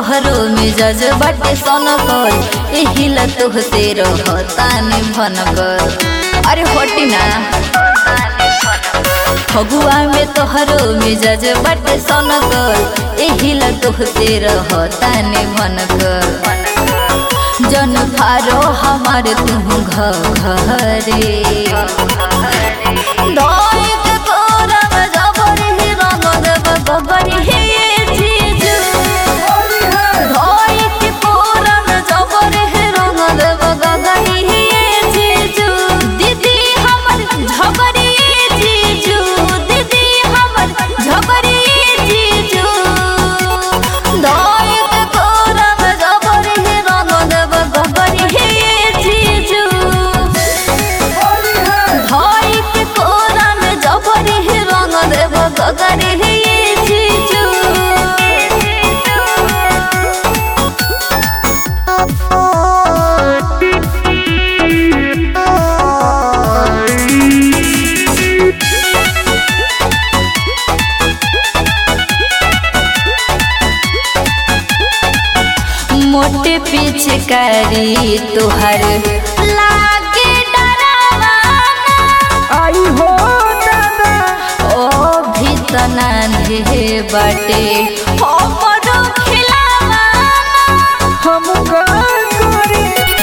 तोहरो मिजाज बाटे सनकल एही ला तोहसे रहतानी भनकल अरे हटी ना फगुआ में तोहरो मिजाज बाटे सनकल एही ला तोहसे रहतानी भनकल जन फारो हमार तू घरे दई के तोरा में जबर ही रंग देब गबर ही चीज दई के तोरा में जबर ही रंग देब गगर ही चीज दीदी हमर झबरी जीजू दीदी हमर झबरी जीजू दई के तोरा में जबर ही रंग देब गबर ही जीजू भाई के कोरा में जबरी ही रंग देव गगरी ही जीजू मोटे पिचकारी तुहर लागे डरावाना आई हो दादा ओ भी तना ढे बाटे हमरो खिलावाना हम का करे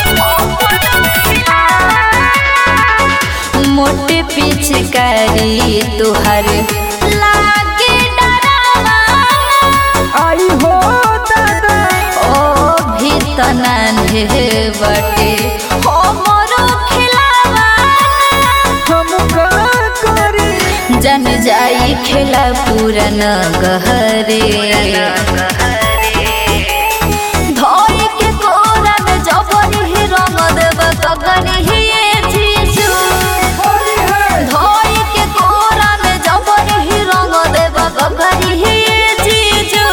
मोटे पिचकारी तुहर लागे डरावाना आई हो दादा ओ भी तना ढे बाटे हमरो खिलावाना हम का करे जन जाई खेला पूरन गहरे धोई के कोरा में जबरी ही रंग देब कगरी ही जीजू धोई के कोरा में जबरी ही रंग देब कगरी ही जीजू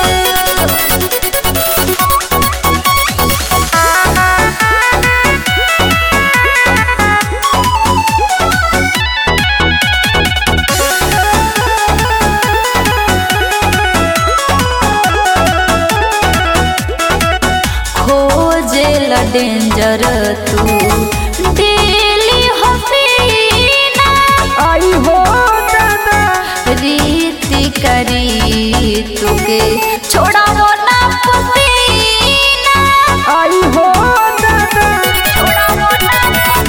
खोजेल डेंजर तू डेली हसीना आई हो दादा रीति करी तुके छोड़ावो ना पसीना आई हो दादा छोड़ावो ना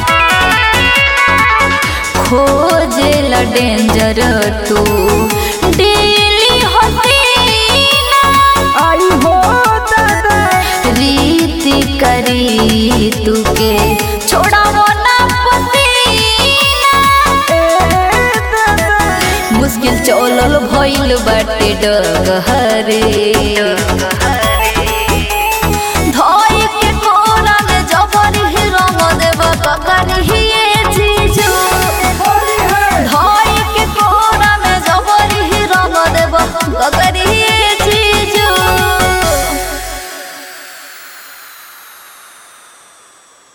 खोजेल डेंजर तू डेली हसीना आई हो दादा रीति करी तुके छोड़ावो ना पसीना ए दादा मुश्किल चलल भइल बाटे डगहरे